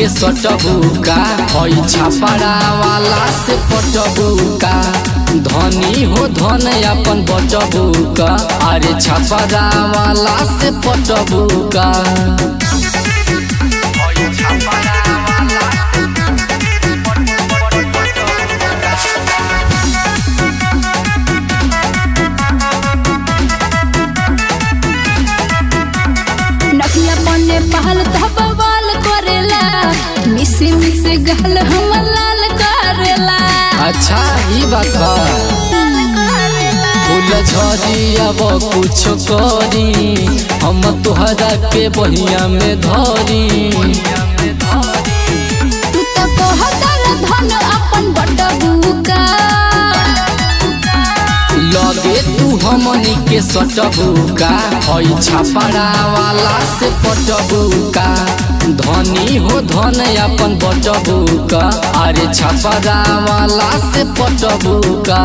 के सटबुका हई छापड़ा वाला से पटबुका धनी हो धन अपन बटबुका अरे छापड़ा वाला से पटबुका नकिया पन्ने पहल धबवाल करेला मिसे मिसे गहल हम लाल करेला अच्छा ई बात बा फूल झड़ी अब कुछ करी हम तोहरा के बहिया में धरी तू तो कहतर धन अपन बटबुका लगे तू हमनी के सटबुका हई छापड़ा वाला से पटबुका धनी हो धन अपन बटबुका अरे छापड़ा वाला से पटबुका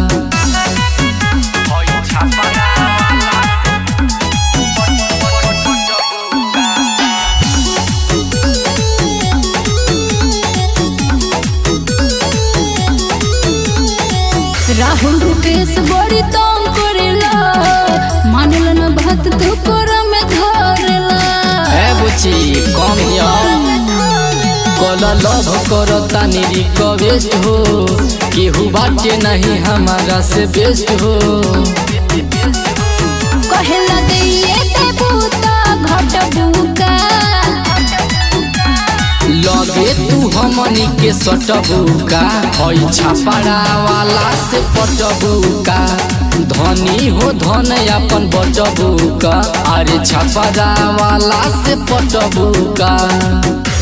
राहुल रुपेश बड़ी तंग करेला मानल न बात तू कर में धरेला ए बुची कम हिया कल लव करता रिक्वेस्ट हो केहू बाटे नहीं हमारा से बेस्ट हो कहेला दिए देबू तो घटबुका लगे तू हमनी के सटबुका हई छापड़ा वाला से पटबुका धनी हो धन अपन बटबुका अरे छापड़ा वाला से पटबुका